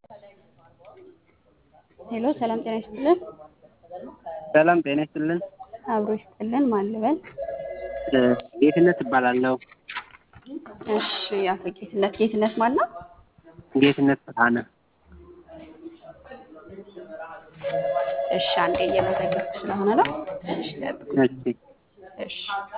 ሄሎ ሰላም ጤና ይስጥልን። ሰላም ጤና ይስጥልን። አብሮ ይስጥልን። ማን ልበል? ጌትነት እባላለሁ። እሺ አቶ ጌትነት ጌትነት ማን ነው? ጌትነት ብርሃነ። እሺ አንዴ እየመዘገብኩ ስለሆነ ነው። ትንሽ ጠብቁ። እሺ እሺ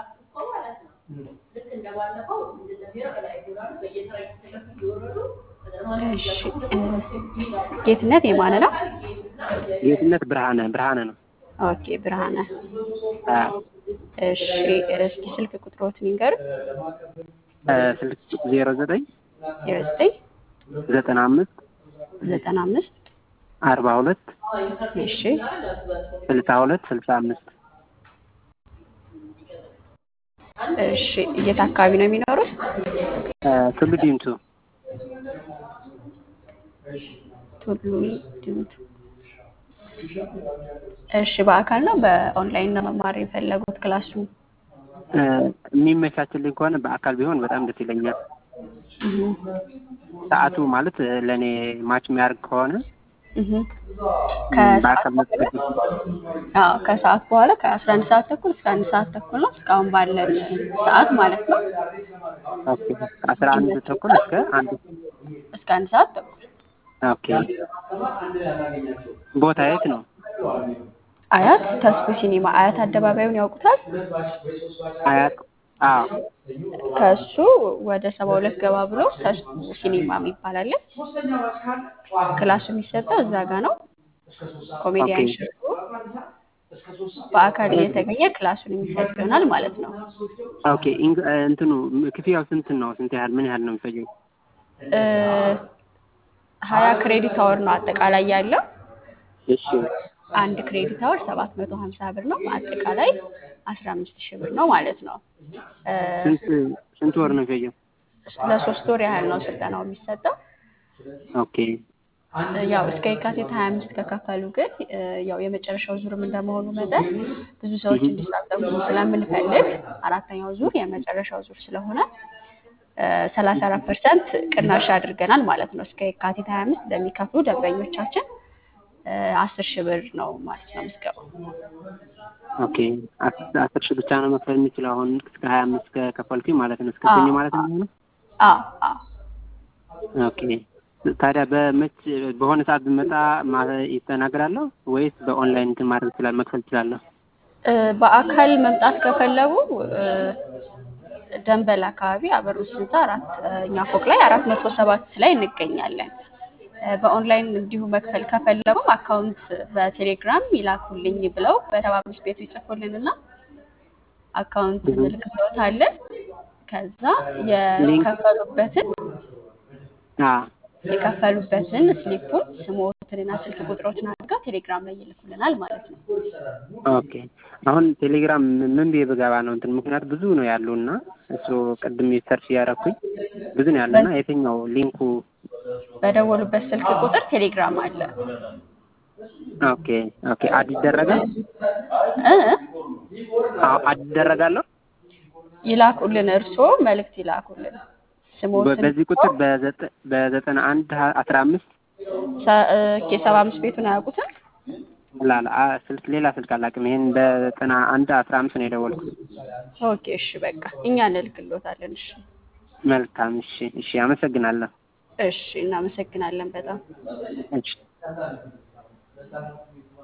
እሺ እ ጌትነት የማን ነው? ጌትነት ብርሃነ ብርሃነ ነው። ኦኬ ብርሃነ። አዎ። እሺ እስኪ ስልክ ቁጥሮትን ይንገሩ። እ ስልክ ዜሮ ዘጠኝ ዜሮ ዘጠኝ ዘጠና አምስት ዘጠና አምስት አርባ ሁለት እሺ ስልሳ ሁለት ስልሳ አምስት እሺ የት አካባቢ ነው የሚኖሩት? ቱሉ ዲምቱ ቱሉ ዲምቱ። እሺ በአካል ነው በኦንላይን ነው መማር የፈለጉት ክላሱ? እ የሚመቻችልኝ ከሆነ በአካል ቢሆን በጣም ደስ ይለኛል። እህ ሰዓቱ ማለት ለእኔ ማች የሚያደርግ ከሆነ እህ ከሰዓት በአካል መጥቶ አዎ ከሰዓት በኋላ ከአስራ አንድ ሰዓት ተኩል እስከ አንድ ሰዓት ተኩል ነው እስካሁን ባለን ሰዓት ማለት ነው። ኦኬ ከአስራ አንድ ተኩል እስከ አንድ እስከ አንድ ሰዓት ተኩል ኦኬ ቦታ የት ነው? አያት ተስፉ ሲኒማ አያት አደባባዩን ያውቁታል? አያት አዎ ከሱ ወደ ሰባ ሁለት ገባ ብሎ ተስፉ ሲኒማ የሚባል አለ። ክላሱ የሚሰጠው እዛ ጋ ነው። ኮሜዲያን ኦኬ። ሽሩ በአካል እየተገኘ ክላሱን የሚሰጥ ይሆናል ማለት ነው። ኦኬ ኢንግ- እ እንትኑ ክፍያው ስንት ነው? ስንት ያህል ምን ያህል ነው የሚፈጀው? እ ሀያ ክሬዲት አወር ነው አጠቃላይ ያለው። እሺ አንድ ክሬዲት አወር ሰባት መቶ ሀምሳ ብር ነው። አጠቃላይ አስራ አምስት ሺህ ብር ነው ማለት ነው። እ ስንት ስንት ወር ነው የሚፈጀው? ለሶስት ወር ያህል ነው ስልጠናው የሚሰጠው። ኦኬ ያው እስከ የካቲት 25 ከከፈሉ ግን እ ያው የመጨረሻው ዙርም እንደመሆኑ መጠን ብዙ ሰዎች እንዲሳተፉ ስለምንፈልግ አራተኛው ዙር የመጨረሻው ዙር ስለሆነ ሰላሳ አራት ፐርሰንት ቅናሽ አድርገናል ማለት ነው። እስከ የካቲት 25 ለሚከፍሉ ደንበኞቻችን አስር ሺህ ብር ነው ማለት ነው ምዝገባው። ኦኬ አስ- አስር ሺህ ብቻ ነው መክፈል የሚችለው አሁን እስከ ሀያ አምስት ከከፈልኩኝ ማለት ነው እስከ ሰኞ አዎ ማለት ነው የሚሆነው? አዎ አዎ ኦኬ ታዲያ በመች በሆነ ሰዓት ብመጣ ማ- ይስተናገዳለሁ ወይስ በኦንላይን እንትን ማድረግ ይችላል መክፈል እችላለሁ? እ በአካል መምጣት ከፈለጉ እ ደንበል አካባቢ አበሩት ህንፃ አራተኛ ፎቅ ላይ አራት መቶ ሰባት ላይ እንገኛለን። እ በኦንላይን እንዲሁ መክፈል ከፈለጉም አካውንት በቴሌግራም ይላኩልኝ ብለው በሰባ አምስት ቤቱ ይጽፉልንና አካውንት እህ። እንልክልዎታለን። ከዛ ሊንክ የከፈሉበትን አ የከፈሉበትን ስሊፑን ስሞትንና ስልክ ቁጥሮትን አድርገው ቴሌግራም ላይ ይልኩልናል ማለት ነው። ኦኬ አሁን ቴሌግራም ምን ምን ብዬ ብገባ ነው እንትን ምክንያት ብዙ ነው ያሉና እሱ ቅድም ሰርች እያደረኩኝ ብዙ ነው ያሉና የትኛው ሊንኩ በደወሉበት ስልክ ቁጥር ቴሌግራም አለ። ኦኬ ኦኬ አድ ይደረጋል? እ አዎ አድ ይደረጋለሁ? ይላኩልን፣ እርስዎ መልእክት ይላኩልን። በ- ስሞትን በዚህ ቁጥር በዘጠ- በዘጠና አንድ ሀ- አስራ አምስት ሰባ አምስት ቤቱን አያውቁትም? ላላ አ- ስልክ ሌላ ስልክ አላውቅም። ይሄን በዘጠና አንድ አስራ አምስት ነው የደወልኩት። ኦኬ እሺ፣ በቃ እኛ እንልክሎታለን። እሺ መልካም እሺ እሺ አመሰግናለሁ። እሺ፣ እናመሰግናለን በጣም እሺ